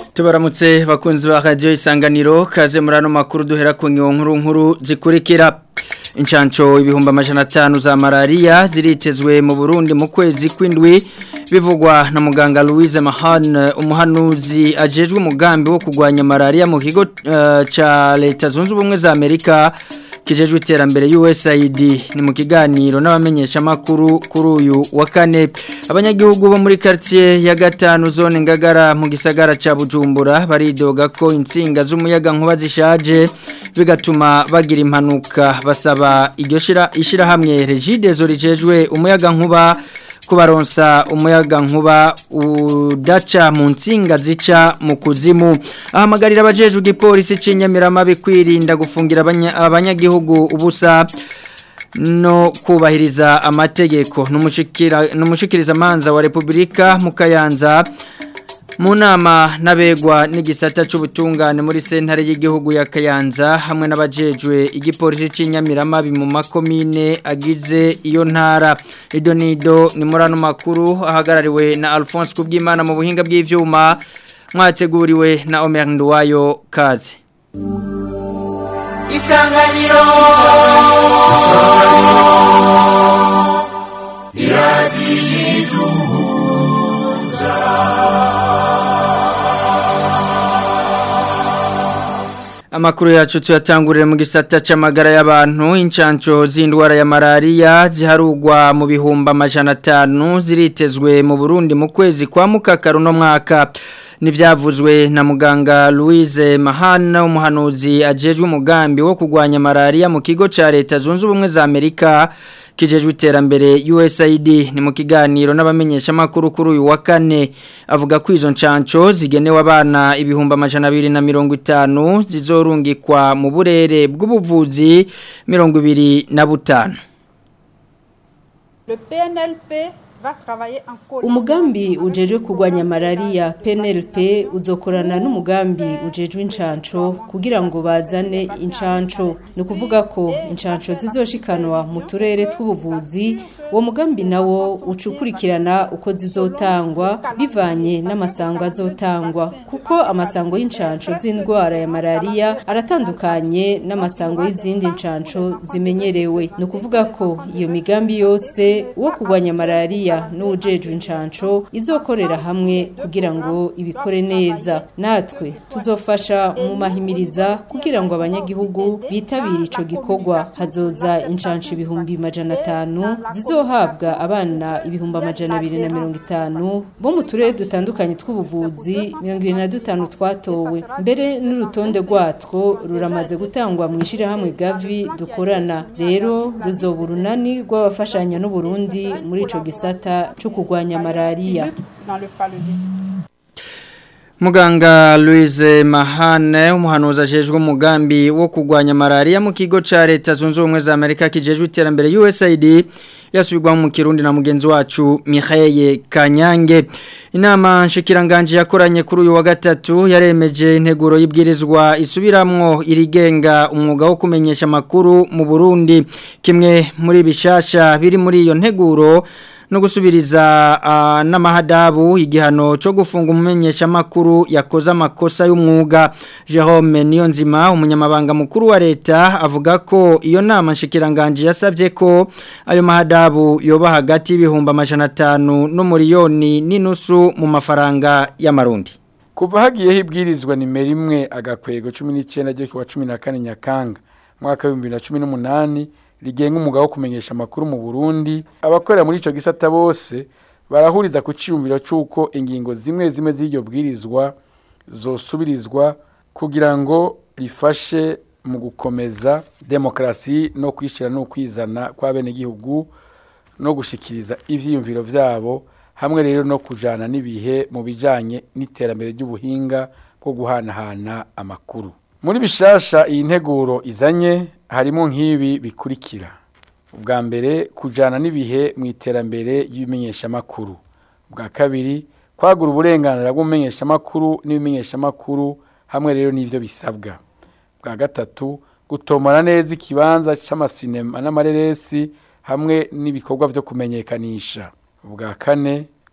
tubaramutse bakunzi ba radio isanganiro kaze muri ano makuru duhera ku nkuru nkuru zikurikira inshanco ibihumbi amajana atanu za malaria ziritezwe mu Burundi mu kwezi kw'indwi bivugwa na muganga Louise Mahan umuhanuzi ajejwe umugambi wo kugwanya malaria mu kigo uh, ca leta zunze ubumwe za Amerika kijejwe iterambere USAID ni mu kiganiro n'abamenyesha makuru kuri uyu wa kane abanyagihugu bo muri quartier ya gatanu zone ngagara mu gisagara ca Bujumbura baridoga ko insinga z'umuyaga nkuba zishaje bigatuma bagira impanuka basaba iryo shira ishira hamwe Regide zo rijejwe umuyaga nkuba kubaronsa umuyaga nkuba udaca mu nsinga zica mu kuzimu ahamagarira abajejwe igipolisi c'inyamirama bikwirinda gufungira abanyagihugu ubusa no kubahiriza amategeko n'umushikiriza manza wa Republika mu Kayanza mu nama n'abegwa n'igisata cy'ubutungane muri sentare y'igihugu ya Kayanza hamwe n'abajejwe igipolisi cy'inyamirama mu makomine agize iyo ntara idonido ni muri ano makuru ahagarariwe na Alphonse Kubwimana mu buhinga bw'ivyuma mwateguriwe na Omer Nduwayo kaze Isanganiro Isanganiro Amakuru yacu tuyatangurire mu gisata c'amagara y'abantu incanco z'indwara ya malaria ziharugwa mu bihumba amajana atanu ziritezwe mu Burundi mu kwezi kwa mukakaru no mwaka nivyavuzwe na muganga Louise Mahana umuhanuzi ajejwe umugambi wo kugwanya malaria mu kigo ca leta zunze ubumwe za Amerika kijejwe iterambere USAID ni mu kiganiro n'abamenyesha makuru kuri uyu wa kane avuga ko izo ncanco zigenewe abana ibihumba amajana abiri na mirongo itanu zizorungikwa mu burere bw'ubuvuzi mirongo ibiri na butanu Le PNLP umugambi ujejwe kurwanya malaria PNLP uzokorana n'umugambi ujejwe incanco kugira ngo bazane incanco ni ukuvuga ko incanco zizoshikanwa mu turere tw'ubuvuzi uwo mugambi nawo ucukurikirana uko zizotangwa bivanye n'amasango azotangwa kuko amasango y'incanco z'indwara ya malaria aratandukanye n'amasango y'izindi ncanco zimenyerewe ni ukuvuga ko iyo migambi yose wo kurwanya malaria n'ujejwe incanco izokorera hamwe kugira ngo ibikore neza natwe tuzofasha mu mahimiriza kugira ngo abanyagihugu bitabire ico gikorwa hazoza incanco ibihumbi majana atanu zizohabwa abana ibihumbi amajana abiri na mirongo itanu bo mu turere dutandukanye tw'ubuvuzi mirongo ibiri na dutanu twatowe mbere n'urutonde rwatwo ruramaze gutangwa mu ishirahamwe gavi dukorana rero ruzoba urunani rw'abafashanya n'uburundi muri ico gisata cyo kurwanya malaria Muganga Louise Mahane umuhanuzi ajejwe umugambi wo kurwanya malaria mu kigo ca leta zunze ubumwe za Amerika kijejwe iterambere USAID yasubirwa mu kirundi na mugenzi wacu Mihaye Kanyange inama nshikiranganje yakoranye kuri uyu wa gatatu yaremeje integuro y'ibwirizwa isubiramwo irigenga umwuga wo kumenyesha makuru mu Burundi kimwe muri bishasha biri muri iyo nteguro no gusubiriza uh, n'amahadabu igihano cyo gufunga umumenyesha makuru yakoze amakosa y'umwuga Jerome Niyonzima umunyamabanga mukuru wa leta avuga ko iyo nama nshikiranganje yasavye ko ayo mahadabu yoba hagati y'ibihumba amajana atanu n'umuriyoni n'inusu mu mafaranga y'amarundi kuva hagiyeho ibwirizwa nimero imwe agakwego 19 ryo kuwa 14 Nyakanga mwaka wa 2018 rigenga umugabo wo kumenyesha amakuru mu Burundi abakorera muri ico gisata bose barahuriza ku ciyumviro cyuko ingingo zimwe zimwe z'iryo bwirizwa zosubirizwa kugira ngo rifashe mu gukomeza demokrasi no kwishira no kwizana kwa bene gihugu no gushikiriza ivyiyumviro vyabo hamwe rero no kujana n'ibihe mu bijanye n'iterambere ry'ubuhinga bwo guhanahana amakuru muri bishasha iyi nteguro izanye harimo nk'ibi bikurikira ubwa mbere kujyana n'ibihe mu iterambere ry'ibimenyeshamakuru ubwa kabiri kwagura uburenganzira bw'umumenyeshamakuru n'ibimenyeshamakuru hamwe rero n'ibyo bisabwa bwa gatatu gutomora neza ikibanza cy'amasinema n'amareresi hamwe n'ibikorwa byo kumenyekanisha ubwa kane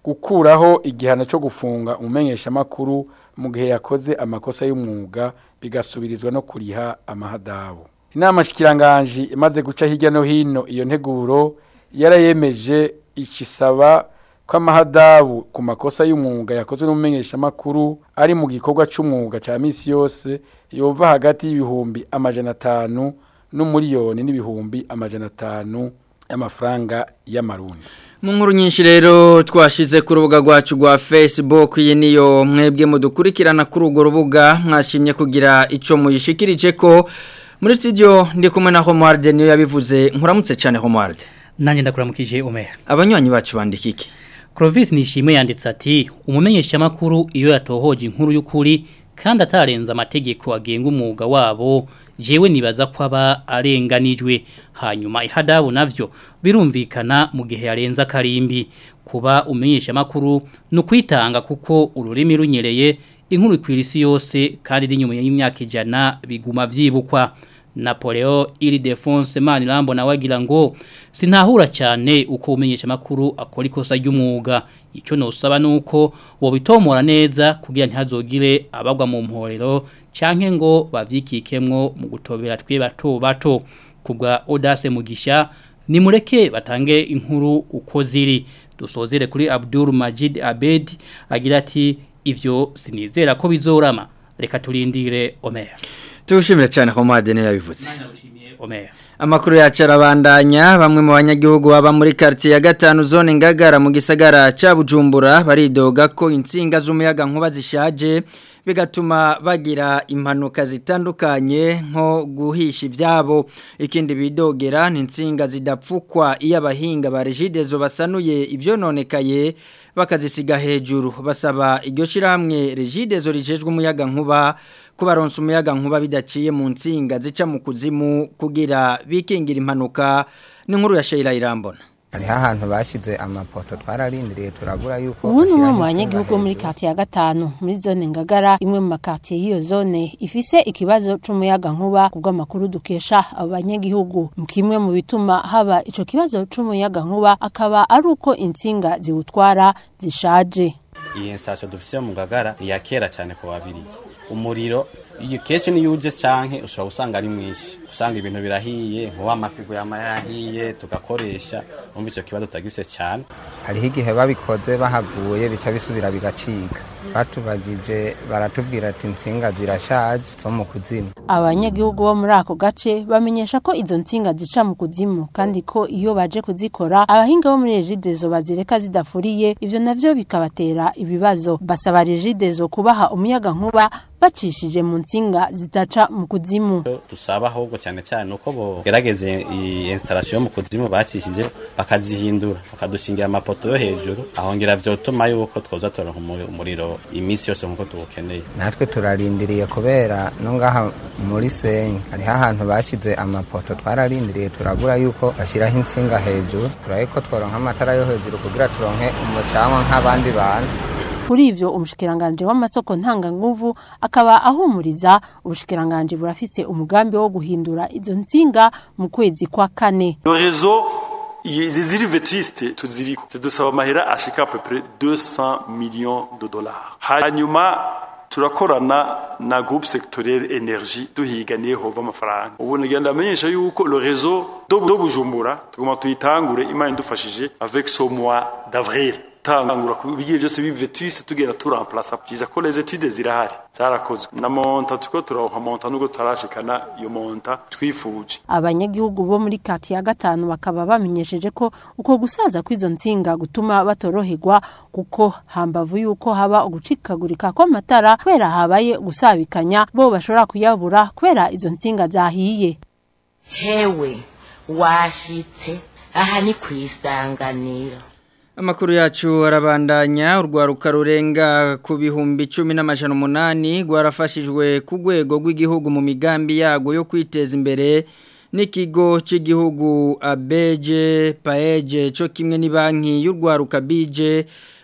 gukuraho igihano cyo gufunga umumenyeshamakuru mu gihe yakoze amakosa y'umwuga bigasubirizwa no kuriha amahadabu inama shikiranganji imaze guca hirya no hino iyo nteguro yarayemeje ikisaba ko amahadabu ku makosa y'umwuga yakozwe n'umumenyeshamakuru ari mu gikorwa cy'umwuga cya minsi yose yova hagati y'ibihumbi amajana atanu n'umuriyoni n'ibihumbi amajana atanu y'amafaranga y'amarundi mu nkuru nyinshi rero twashize ku rubuga rwacu rwa facebook iyi niyo mwebwe mudukurikirana kuri urwo rubuga mwashimye kugira icyo muyishikirije ko muri studio ndi kumwe na homuwarde niyo yabivuze nkuramutse cyane homuwarde nanjye ndakuramukije umera abanywanyi bacu bandika iki Clovis nishimwe yanditse ati umumenyeshamakuru iyo yatohoje inkuru y'ukuri kandi atarenza amategeko agenga umwuga wabo jewe nibaza ko aba arenganijwe hanyuma ihadabu navyo birumvikana mu gihe yarenza karimbi kuba umenyeshamakuru no kwitanga kuko ururimi runyereye inkuru ikwirisi yose kandi iri nyuma y'imyaka ijana biguma vyibukwa Napoleo ili defonse mani lambo na wagira ngo sinahura cyane uko umenyesha makuru akora ikosa ry'umwuga icyo nosaba nuko wobitomora neza kugira ntihazogire abagwa mu mporero canke ngo bavyikikemwo mu gutobera twe bato bato kubwa Audace Mugisha nimureke batange inkuru uko ziri dusozere kuri Abdul Majid Abed agira ati ivyo sinizera ko bizorama reka turindire Omer tuwushimire cyane homuwarde niyo yabivuze Omer Amakuru yacu arabandanya bamwe mu banyagihugu baba muri quartier ya gatanu zone ngagara mu gisagara ca Bujumbura baridoga ko insinga z'umuyaga nkuba zishaje bigatuma bagira impanuka zitandukanye nko guhisha ivyabo ikindi bidogera ni insinga zidapfukwa iyo abahinga ba Regidezo basanuye ivyononekaye bakazisiga hejuru basaba iryo shirahamwe Regidezo rijejwe umuyaga nkuba kubaronsa umuyaga nkuba bidaciye mu nsinga zica mu kuzimu kugira bikingira impanuka n'inkuru ya Sheila Irambona hariho ahantu bashyize amapoto twararindiriye turabura yuko ubu ni umwe mu bashyiraho banyagihugu insinga muri hejuru. katiye ya gatanu muri zone ngagara imwe mu makatiye y'iyo zone ifise ikibazo c'umuyaga nkuba kubw'amakuru dukesha abo banyagihugu mu kimwe mu bituma haba ico kibazo c'umuyaga nkuba akaba ari uko insinga ziwutwara zishaje iyi installation dufise mu Ngagara ni ya kera cyane ku babiri umuriro iyo kenshi niyo uje canke ushobora gusanga ari mwinshi usanga ibintu birahiye nkuba amafigo yama yahiye tugakoresha umva ico kibazo tutagifise cyane hariho igihe babikoze bahavuye bica bisubira bigacika batubagije baratubwira ati insinga zirashaje zo mu kuzimu abanyagihugu bo muri ako gace bamenyesha ko izo nsinga zica mu kuzimu kandi ko iyo baje kuzikora abahinga bo muri regidezo bazireka zidafuriye ivyo navyo bikabatera ibibazo basaba regidezo kubaha umuyaga nkuba bacishije mu nsinga zitaca mu kuzimu Icyo dusaba ahubwo cyane cyane uko bogerageze iyi installation yo mu kuzimu bacishije bakazihindura bakadushingira amapoto yo hejuru ahongera vyotuma yuko twoza turonka umuri- umuriro iminsi yose nkuko tuwukeneye natwe turarindiriye kubera no ngaha muri senyi hariho ahantu bashyize amapoto twararindiriye turabura yuko bashyiraho insinga hejuru turabe ko tworonka amatara yo hejuru kugira turonke umucanwa nk'abandi bantu kuri ivyo umushikiranganje w'amasoko ntanganguvu akaba ahumuriza ubushikiranganje burafise umugambi wo guhindura izo nsinga mu kwezi kwa kane Le réseau, izi ziri vetiste tuziriko zidusaba amahera ashika à peu près 200 millions de dollars hanyuma turakorana na groupe sectoriel energie duhiganiye hova amafaranga ubu nagenda amenyesha yuko le réseau do do bujumbura tugomba tuyitangure imana idufashije avec ce mois d'avril tangura ku bigiye byose bivetiste tugenda turamplace byiza ko les études zirahari zarakozwe na monta tuko turonka monta nubwo tarashikana iyo monta twifuje abanyagihugu bo muri kati ya gatanu bakaba bamenyesheje ko uko gusaza kw'izo nsinga gutuma batoroherwa kuko hambavu yuko haba ugucikagurika kw'amatara kubera habaye gusabikanya bo bashobora kuyabura kubera izo nsinga zahiye hewe washitse aha ni ku isanganiro Amakuru yacu arabandanya urwaruka rurenga ku bihumbi cumi n'amajana umunani rwarafashijwe ku rwego rw'igihugu mu migambi yago yo kwiteza imbere n'ikigo cy'igihugu abeje paeje cyo kimwe ni banki y'urwaruka bije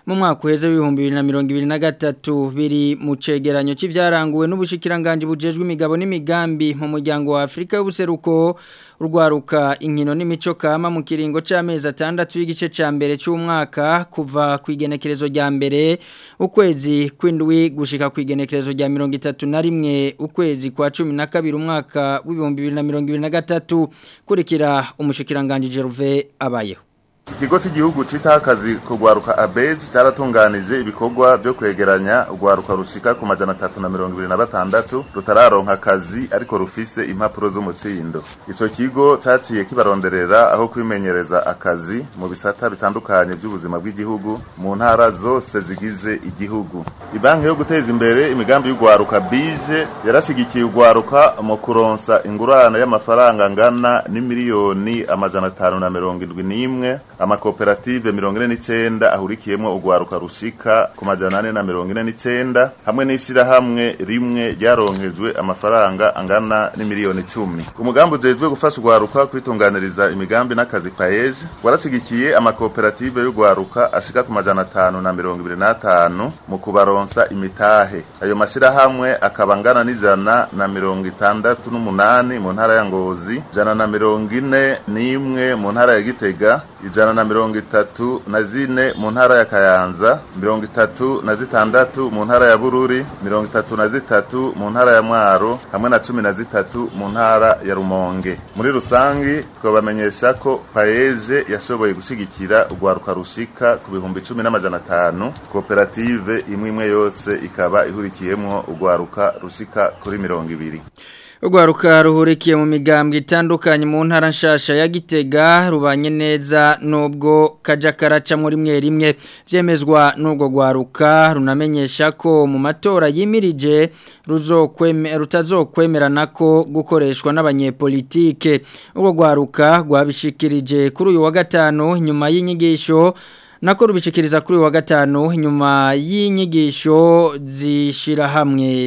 mu mwaka uheze w'ibihumbi bibiri na mirongo ibiri na gatatu biri mu cegeranyo c'ivyaranguwe n'ubushikiranganji bujejwe imigabo n'imigambi mu muryango wa Afrika y'ubuseruko urwaruka inkino n'imico kama mu kiringo c'amezi atandatu y'igice ca mbere c'umwaka kuva ku igenekerezo rya mbere ukwezi kw'indwi gushika ku igenekerezo rya mirongo itatu na rimwe ukwezi kwa cumi na kabiri umwaka w'ibihumbi bibiri na mirongo ibiri na gatatu kurikira umushikiranganji Gervais abayeho Ikigo cy'igihugu citaho akazi kugwaruka ABEJ cyaratunganije ibikorwa byo kwegeranya ugwaruka rushika ku majana atatu na mirongo ibiri na batandatu rutararonka akazi ariko rufise impapuro z'umutsindo ico kigo caciye kibaronderera aho kwimenyereza akazi mu bisata bitandukanye by'ubuzima bw'igihugu mu ntara zose zigize igihugu ibanki yo guteza imbere imigambi y'ugwaruka bije yarashigikiye ugwaruka mu kuronsa ingurane y'amafaranga angana n'imiliyoni amajana atanu na mirongo indwi n'imwe amakoperative mirongo ine n'icenda ahurikiyemwo ugwaruka rushika ku majana ane na mirongo ine n'icenda hamwe n'ishirahamwe rimwe ryaronkejwe amafaranga angana n'imiliyoni icumi umugambi ujejwe gufasha ugwaruka kwitunganiriza imigambi n'akazi paeje warashigikiye amakoperative y'ugwaruka ashika ku majana atanu na mirongo ibiri n'atanu mu kubaronsa imitahe ayo mashirahamwe akaba angana n'ijana na mirongo itandatu n'umunani mu ntara ya ngozi ijana na mirongo ine n'imwe mu ntara ya gitega ijana na mirongo itatu na zine mu ntara ya kayanza mirongo itatu na zitandatu mu ntara ya bururi mirongo itatu na zitatu mu ntara ya mwaro hamwe na cumi na zitatu mu ntara ya rumonge muri rusangi twabamenyesha ko paeje yashoboye gushigikira urwaruka rushika ku bihumbi cumi n'amajana atanu koperative imwe imwe yose ikaba ihurikiyemwo urwaruka rushika kuri mirongo ibiri Urwaruka ruhurikiye mu migambwe itandukanye mu ntara nshasha ya Gitega rubanye neza nubwo kaja karaca muri mwe rimwe vyemezwa n'urwo rwaruka runamenyesha ko mu matora yimirije ruzokweme rutazokwemerana ko gukoreshwa n'abanyepolitike urwo rwaruka rwabishikirije kuri uyu wa gatano nyuma y'inyigisho nako rubishikiriza kuri uyu wa gatano nyuma y'inyigisho zishira hamwe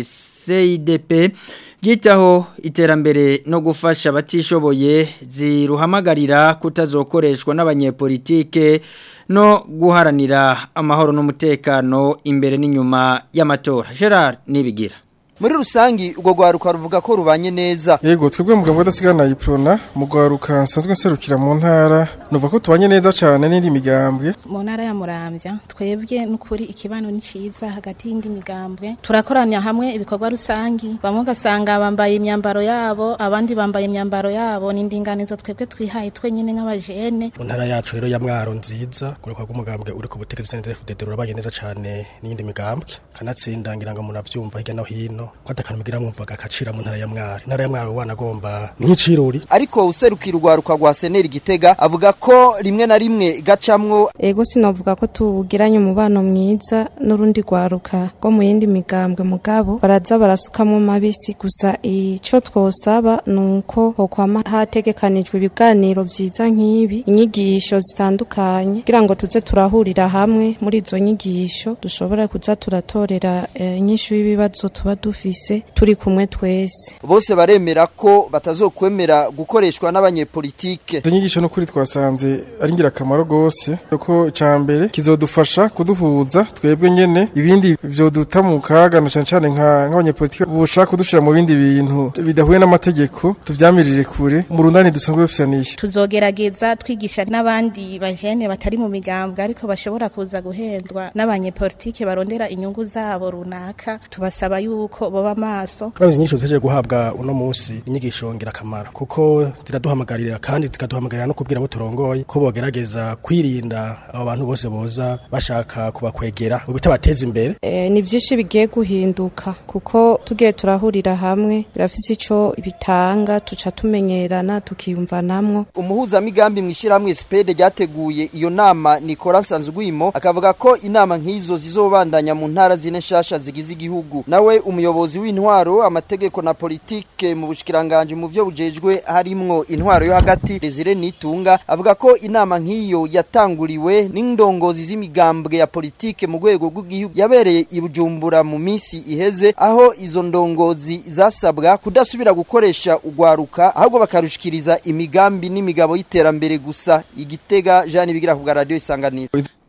CIDP Gitaho iterambere no gufasha abatishoboye ziruhamagarira kutazokoreshwa n'abanyepolitike no guharanira amahoro n'umutekano imbere n'inyuma y'amatora Gerard nibigira muri rusangi urwo rwaruka ruvuga ko rubanye neza yego twebwe mugabo udasigana iprona mu rwaruka nsanzwe nserukira mu ntara nuvuga ko tubanye neza cyane n'indi migambwe mu ntara ya murambya twebwe n'ukuri ikibano ni cyiza hagati y'indi migambwe turakoranya hamwe ibikorwa rusangi bamwe ugasanga bambaye imyambaro yabo abandi bambaye imyambaro yabo ni indinganizo twebwe twihaye twenyine nk'abajene mu ntara yacu rero ya mwaro nziza kurekwa rw'umugambwe uri ku butegetsi sente FDD rurabanye neza cyane n'indi migambwe kanatsinda ngira ngo munavyumva hirya no hino ko atakantu mugira mwumvaga akacira mu ntara ya mwaro intara ya mwaro wanagomba nk'iciruri ariko userukira urwaruka rwa seneri gitega avuga ko rimwe na rimwe gacamwo ego sinavuga ko tugiranye umubano mwiza n'urundi rwaruka rwo mu yindi migambwe mugabo baraza barasukamwo mabisi gusa ico twosaba nuko hokwama hategekanijwe ibiganiro vyiza nk'ibi inyigisho zitandukanye kugira ngo tuze turahurira hamwe muri izo nyigisho dushobora kuza turatorera inyishu uh, y'ibibazo tuba dufise turi kumwe twese bose baremera ko batazokwemera gukoreshwa n'abanyepolitike izo nyigisho n'ukuri twasanze ari ingirakamaro rwose kuko icya mbere kizodufasha kuduhuza twebwe nyene ibindi vyoduta mu kaga na cane cane nk'abanyepolitike bushaka kudushira mu bindi bintu bidahuye n'amategeko tuvyamirire kure mu rundani dusanzwe dufitaniye tuzogerageza twigisha n'abandi bajene batari mu migambwe ariko bashobora kuza guhendwa n'abanyepolitike barondera inyungu zabo runaka tubasaba yuko boba maso Kurazi inyisho tuteje guhabwa uno munsi inyigisho ngirakamaro kuko ziraduhamagarira kandi zikaduhamagarira no kubwira abo turongoye ko bogerageza kwirinda abo bantu bose boza bashaka kubakwegera mu bitabateza imbere e, ni vyinshi bigiye guhinduka kuko tugiye turahurira hamwe birafise ico bitanga tuca tumenyerana tukiyumvanamwo umuhuzamigambi mw'ishyirahamwe sipede ryateguye iyo nama nikora nsanzugwimo akavuga ko inama nk'izo zizobandanya mu ntara zine nshasha zigize igihugu nawe umuyobozi w'intwaro amategeko na politike mu bushikiranganje mu byo bujejwe harimwo intwaro yo hagati Desire Nitunga avuga ko inama nk'iyo yatanguriwe n'indongozi z'imigambwe ya politike mu rwego rw'igihugu yabereye i Bujumbura mu minsi iheze aho izo ndongozi zasabwa kudasubira gukoresha ugwaruka ahubwo bakarushikiriza imigambi n'imigabo y'iterambere gusa igitega Jean Bigira ku radio isanganiro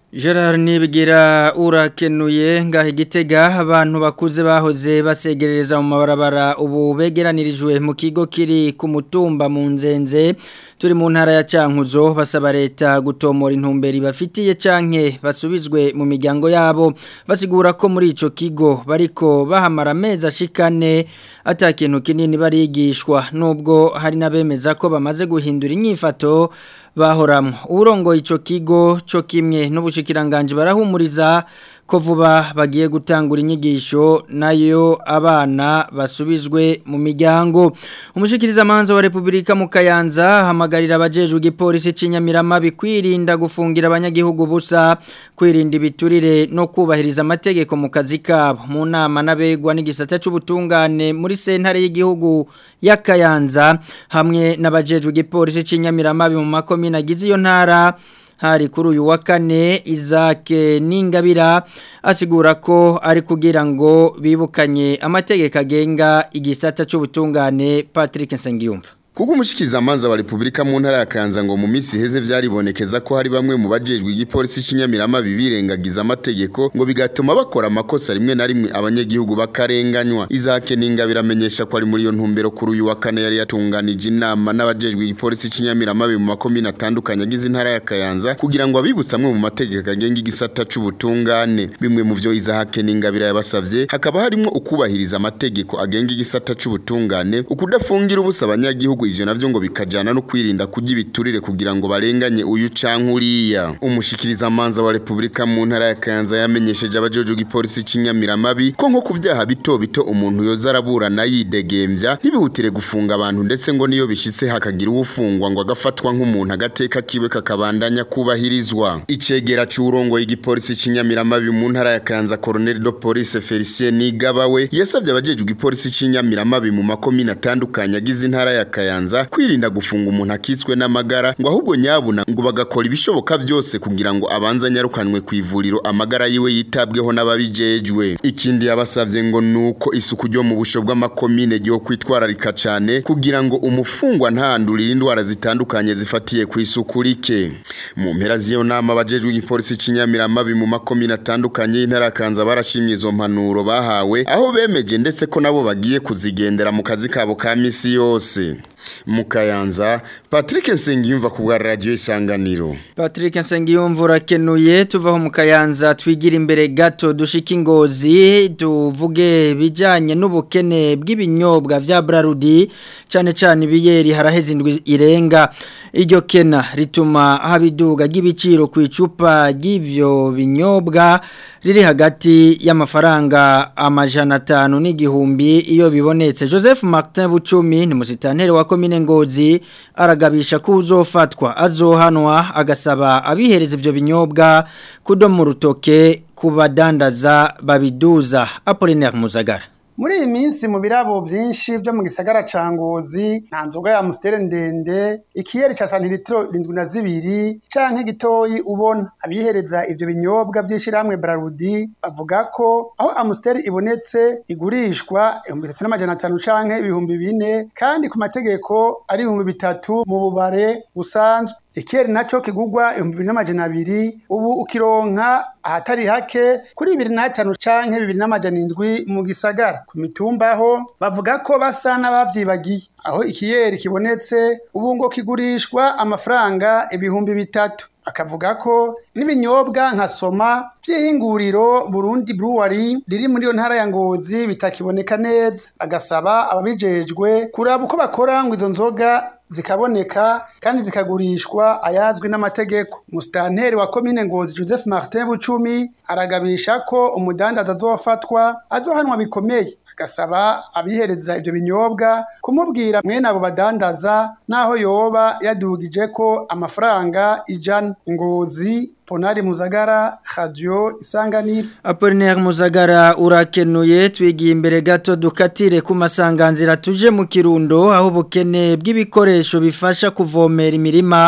Gerard Nibigira urakenuye ngaho igitega abantu bakuze bahoze basegerereza mu mabarabara ubu begeranirijwe mu kigo kiri ku mutumba mu nzenze turi mu ntara ya Cankuzo basaba leta gutomora intumberi bafitiye canke basubizwe mu miryango yabo basigura ko muri ico kigo bariko bahamara amezi ashikane ata kintu kinini barigishwa nubwo hari nabemeza ko bamaze guhindura inyifato bahoramwo uburongo ico kigo cyo kimwe n'ubushikiranganje barahumuriza ko vuba bagiye gutangura inyigisho nayo abana basubizwe mu miryango umushikiriza manza wa Republika mu Kayanza hamagarira abajejwe igipolisi cinyamirama bikwirinda gufungira abanyagihugu busa kwirinda ibiturire no kubahiriza amategeko mu kazi kabo mu nama nabegwa n'igisata c'ubutungane muri sentare y'igihugu ya Kayanza hamwe n'abajejwe igipolisi cinyamirama mu makomine agize iyo ntara hari kuri uyu wa kane izake n'ingabira asigura ko ari kugira ngo bibukanye amategeko agenga igisata cy'ubutungane Patrick Nsengiyumva kuko umushikiriza amanza wa Republika mu ntara ya Kanza ngo mu misi heze vyaribonekeza ko hari bamwe mu bajejwe igipolisi cinyamirama bibirengagiza amategeko ngo bigatuma bakora amakosa rimwe na rimwe abanyagihugu bakarenganywa izake n'ingabira amenyesha ko ari muri iyo ntumbero kuri uyu wa kane yari yatunganije inama n'abajejwe igipolisi cinyamirama mu makomine atandukanye agize intara ya Kayanza kugira ngo abibutse amwe mu mategeko agenga igisata c'ubutungane bimwe mu vyo izahake n'ingabira yabasavye hakaba harimo ukubahiriza amategeko agenga igisata c'ubutungane ukudafungira ubusa abanyagihugu ivyo navyo ngo bikajana no kwirinda kujya ibiturire kugira ngo barenganye uyu canke uriya umushikiriza amanza wa Republika mu ntara ya Kayanza yamenyesheje abajeje igipolisi cinyamiramabi ko nko ku vyaha bito bito umuntu yoza araburana yidegembya ntibihutire gufunga abantu ndetse ngo niyo bishitse hakagira uwufungwa ngo agafatwa nk'umuntu agateka kiwe kakabandanya kubahirizwa icegera c'urongo y'igipolisi cinyamiramabi mu ntara ya Kayanza Colonel de Police Felicien Nigabawe yasavye abajeje igipolisi cinyamiramabi mu makomine atandukanye agize intara ya Kayanza kwirinda gufunga umuntu akitswe n'amagara ngo ahubwo nyabuna ngo bagakora ibishoboka byose kugira ngo abanze anyarukanwe ku ivuriro amagara yiwe yitabweho n'ababijejwe ikindi yabasavye ngo nuko isuku ryo mu busho bw'amakomine ryo kwitwararika cane kugira ngo umufungwa ntandurire indwara zitandukanye zifatiye ku isuku rike mu mpera z'iyo nama abajejwe igipolisi cinyamiramabi mu makomine atandukanye y'intara kanza barashimye izo mpanuro bahawe aho bemeje ndetse ko nabo bagiye kuzigendera mu kazi kabo ka misi yose mukayanza Patrick Nsengiyumva ku bwa radio isanganiro Patrick Nsengiyumva urakenuye tuvaho mukayanza twigira imbere gato dushika ingozi tuvuge bijanye n'ubukene bw'ibinyobwa vya Brarudi cyane cyane ibiyeri haraheze indwi irenga iryo kena rituma habiduga ry'ibiciro ku icupa ry'ivyo binyobwa riri hagati y'amafaranga amajana atanu n'igihumbi iyo bibonetse Joseph Martin Bucumi ni musitanteri wa komine Ngozi aragabisha ko uzofatwa azohanwa agasaba abihereza ivyo binyobwa kudomu rutoke kubadandaza babiduza Apollinaire Muzagara muri iyi minsi mu birabo byinshi byo mu gisagara ca ngozi nta nzoga ya musiteri ndende ikiyeri ca santiritiro irindwi na zibiri canke gitoyi ubona abihereza ivyo binyobwa vy'ishirahamwe brarudi bavuga ko aho amusiteri ibonetse igurishwa ibihumbi bitatu n'amajana atanu canke ibihumbi bine kandi ku mategeko ari ibihumbi bitatu mu bubare busanzwe ikiyeri naco kigugwa ibihumbi bibiri n'amajana abiri ubu ukironka ahatari hake kuri bibiri n'atanu canke bibiri n'amajana indwi mu gisagara ku mitumba ho bavuga ko basa n'abavyibagiye aho ikiyeri kibonetse ubu ngo kigurishwa amafaranga ibihumbi bitatu akavuga ko n'ibinyobwa nka soma by'ihinguriro Burundi Brewery riri muri iyo ntara ya Ngozi bitakiboneka neza agasaba ababijejwe kuraba uko bakora ngo izo nzoga zikaboneka kandi zikagurishwa ayazwi n'amategeko musitanteri wa komine ngozi joseph martin bucumi aragabisha ko umudandaza azofatwa azohanwa bikomeye agasaba abihereza ibyo binyobwa kumubwira mwene abo badandaza n'aho yoba yadugije ko amafaranga ijana ngozi ponari muzagara radio isanganiro Apollinaire Muzagara urakenuye twigiye imbere gato dukatire ku masanganzira tuje mu kirundo aho bukene bw'ibikoresho bifasha kuvomera imirima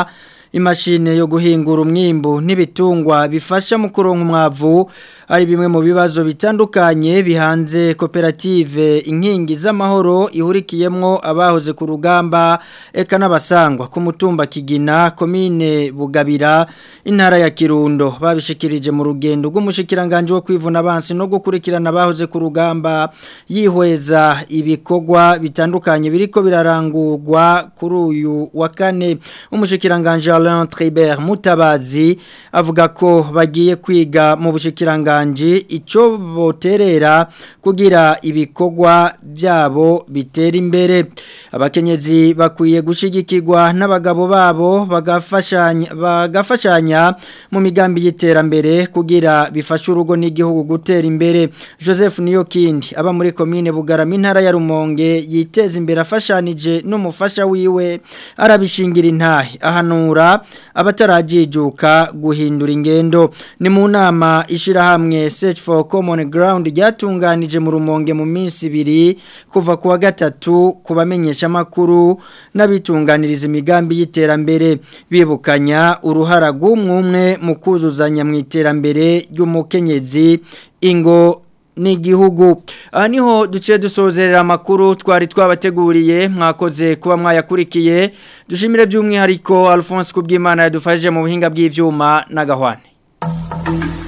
imashine yo guhingura umwimbu n'ibitungwa bifasha mu kuronka umwavu ari bimwe mu bibazo bitandukanye bihanze koperative inkingi z'amahoro ihurikiyemwo abahoze ku rugamba eka n'abasangwa ku mutumba Kigina komine Bugabira intara ya Kirundo babishikirije mu rugendo rw'umushikiranganje wo kwivuna abansi no gukurikirana abahoze ku rugamba yihweza ibikorwa bitandukanye biriko birarangurwa kuri uyu wa kane umushikiranganje Alain Tribert Mutabazi avuga ko bagiye kwiga mu bushikiranganje ico boterera kugira ibikorwa byabo bitera imbere abakenyezi bakwiye gushigikirwa n'abagabo babo bagafashanya bagafashanya mu migambi y'iterambere kugira bifashe urugo n'igihugu gutera imbere Joseph Niyokindi aba muri commune Bugarama intara ya Rumonge yiteza imbere afashanije n'umufasha wiwe arabishingira intahe ahanura abatarajijuka guhindura ingendo ni mu nama ishirahamwe Search for Common Ground ryatunganije mu Rumonge mu minsi ibiri kuva kuwa gatatu kubamenyesha makuru n'abitunganiriza imigambi y'iterambere bibukanya uruhara rw'umwe mu kuzuzanya mu iterambere ry'umukenyezi ingo n'igihugu aha niho duce dusozerera amakuru twari twabateguriye mwakoze kuba mwayakurikiye dushimire by'umwihariko Alphonse Kubwimana yadufashije mu buhinga bw'ivyuma n'agahwane